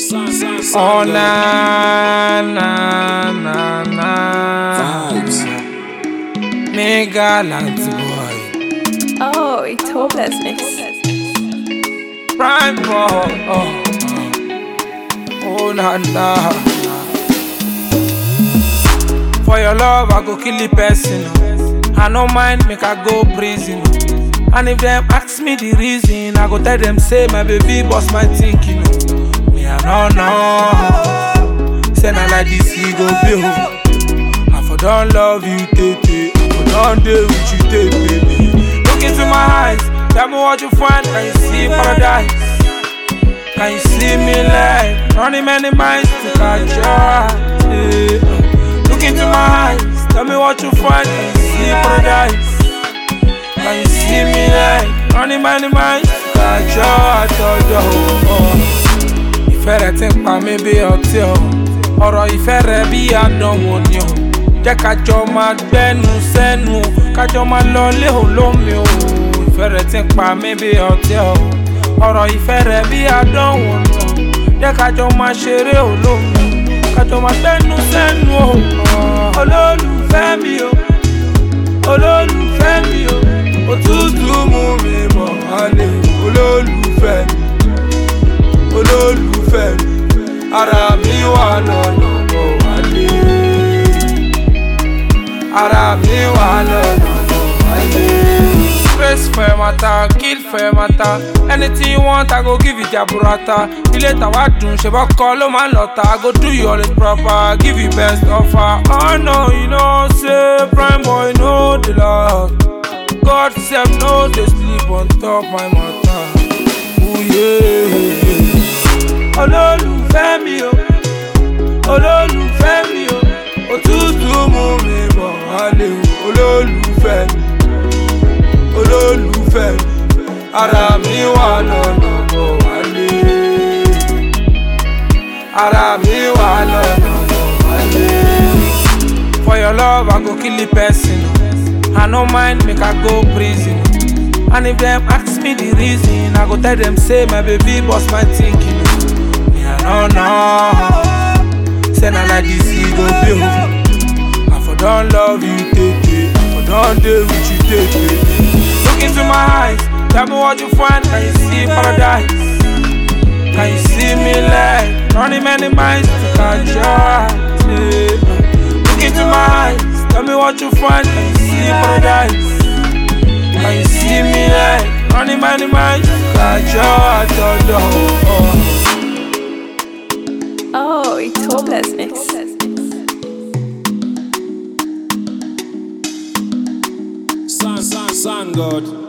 Oh na na na na Vibes. Mega Lanty boy Oh, it's hopelessness. Prime boy Oh, oh. oh na na For your love I go kill the person I no mind make I go prison And if them ask me the reason I go tell them say my baby boss my thinking Me I no know Say na like this he go be oh. I for don't love you, tete. I for don't deal with you, tete. Look into my eyes, tell me what you find. Can you see paradise? Can you see me like running many miles to catch your eye? Yeah. Look into my eyes, tell me what you find. Can you see paradise? Can you see me like running many miles to catch your eye? Oh, oh. ìfẹ́ rẹ̀ ti ń pa mí bí ọtí o ọ̀rọ̀ ìfẹ́ rẹ̀ bí àdánwò ni o jẹ́ kájọ máa gbẹ́nu sẹ́nu o kájọ máa lọ léhò lómi o ìfẹ́ rẹ̀ ti ń pa mí bí ọtí o ọ̀rọ̀ ìfẹ́ rẹ̀ bí àdánwò ni o jẹ́ kájọ máa ṣeré o lómi kájọ máa gbẹ́nu sẹ́nu o olólùfẹ́ mi o olólùfẹ́ mi o òtútù mú mi bọ̀ wálé olólùfẹ́ mi olólùfẹ́ mi ara mi wà lọ́nà bọ̀ wálé ara mi wà lọ́nà bọ̀ wálé. Praise for your matter, kill for your matter. Anything you want, I go give you jaburata. Ilé tàwa dùn, ṣe bọ́kọ ló máa ń lọ́ta. I go do you always proper, give you best offer. Oh no, you know, say prime boy no dey love. God sef no dey sleep on top my matter. Ooh, yeah olólùfẹ́ mi o olólùfẹ́ mi o òtútù mú mi bọ̀ wálé o olólùfẹ́ mi olólùfẹ́ mi ara mi wà lọ́nà bọ̀ wálé ara mi wà lọ́nà bọ̀ wálé. For your love, I go kill the person. I no mind make I go prison. And if them ask me the reason, I go tell them say my baby boss my thinking. Me I don't know. Say na like this he go be oh. I for don't love you, tete. I for don't deal with you, tete. Look into my eyes, tell me what you find. Can you see paradise? Can you see me like running many miles to catch your eye? Yeah. Look into my eyes, tell me what you find. Can you see paradise? Can you see me like running many miles to catch your eye? Oh, oh. Oh, it's hopelessness. Sun, sun, sun, God.